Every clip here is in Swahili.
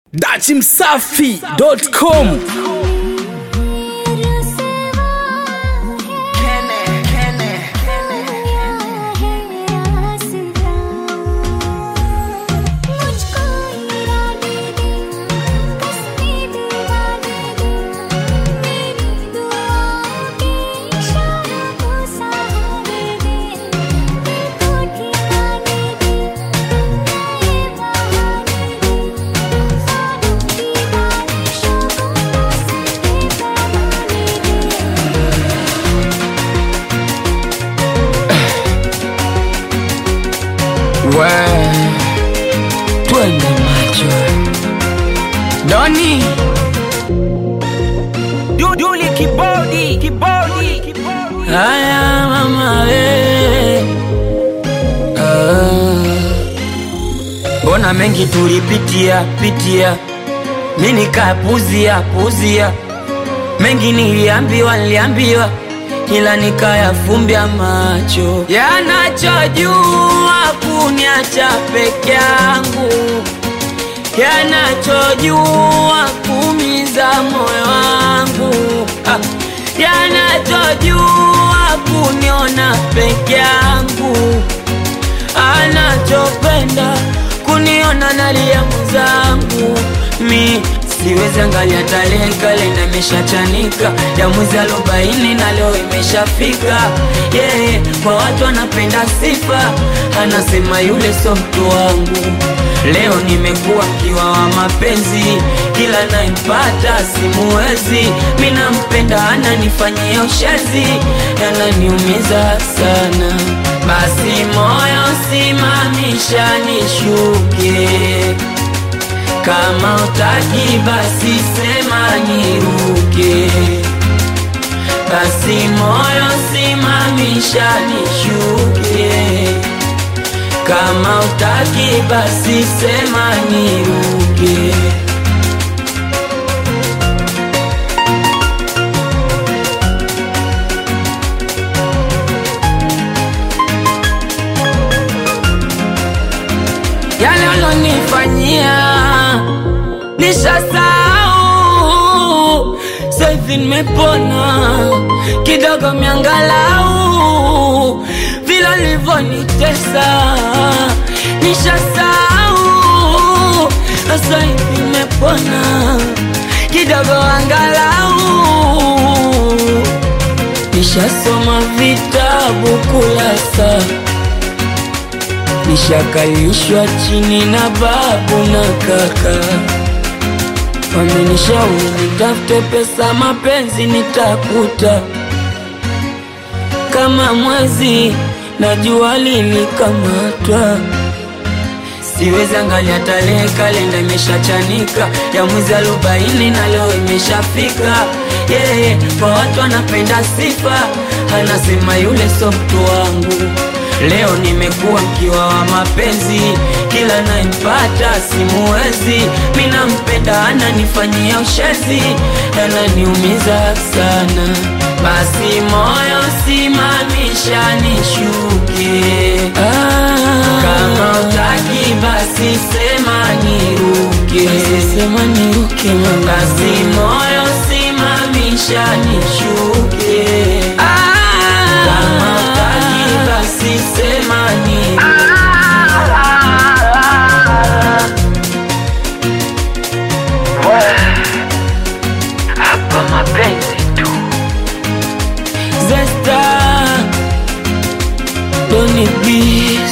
dachimsafi.com We, twende macho Doni Duduli kibodi kibodi kibodi haya mama we Ah. Mbona mengi tulipitia pitia mi nikapuzia puzia mengi niliambiwa niliambiwa ila nikayafumbia macho yanachojua kuniacha peke yangu yanachojua kumiza moyo wangu ah. yanachojua kuniona peke yangu anachopenda kuniona nalia mwenzangu mi siwezi angalia tarehe kalenda imeshachanika ya mwezi arobaini na leo imeshafika yeah, kwa watu anapenda sifa anasema yule so mtu wangu leo nimekuwa mkiwa wa mapenzi kila naimpata simuwezi mi nampenda ananifanyia ushezi yananiumiza sana basi moyo simamisha nishuke kama utaki basi sema niruke basi moyo simamisha nishuke kama utaki basi sema niruke yale ulonifanyia nishasahau saivi nimepona kidogo miangalau vile ulivyonitesa nishasahau saivi nimepona kidogo angalau nishasoma vitabu kulasa nishakalishwa chini na babu na kaka wamenishauri nitafute pesa mapenzi nitakuta kama mwezi na jua lilikamatwa siwezi angalia tarehe kalenda imeshachanika ya mwezi arobaini na leo imeshafika yeah, kwa watu anapenda sifa anasema yule so mtu wangu leo nimekuwa mkiwa wa mapenzi kila naimpata simuwezi mi nampenda ananifanyia ushezi ananiumiza sana basi moyo simamisha nishuke kama utaki basi sema niruke sema niruke basi moyo simamisha nishuke kama utaki basi sema niruke hapa mapenzi tu Zesta Doni Bis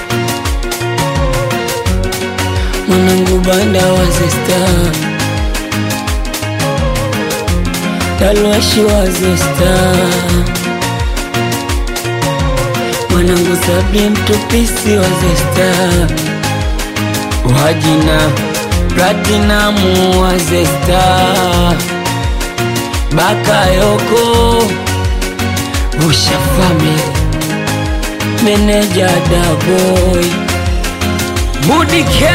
Mwanangu banda wa Zesta Talwashi wa Zesta Mwanangu Sabri mtupisi wa Zesta Wajina Platinamu wa Zesta Bakayoko Usha Family Meneja Daboy Budi K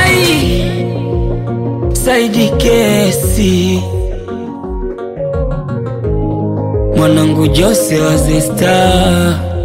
Saidi Kesi Mwanangu Jose wa Zesta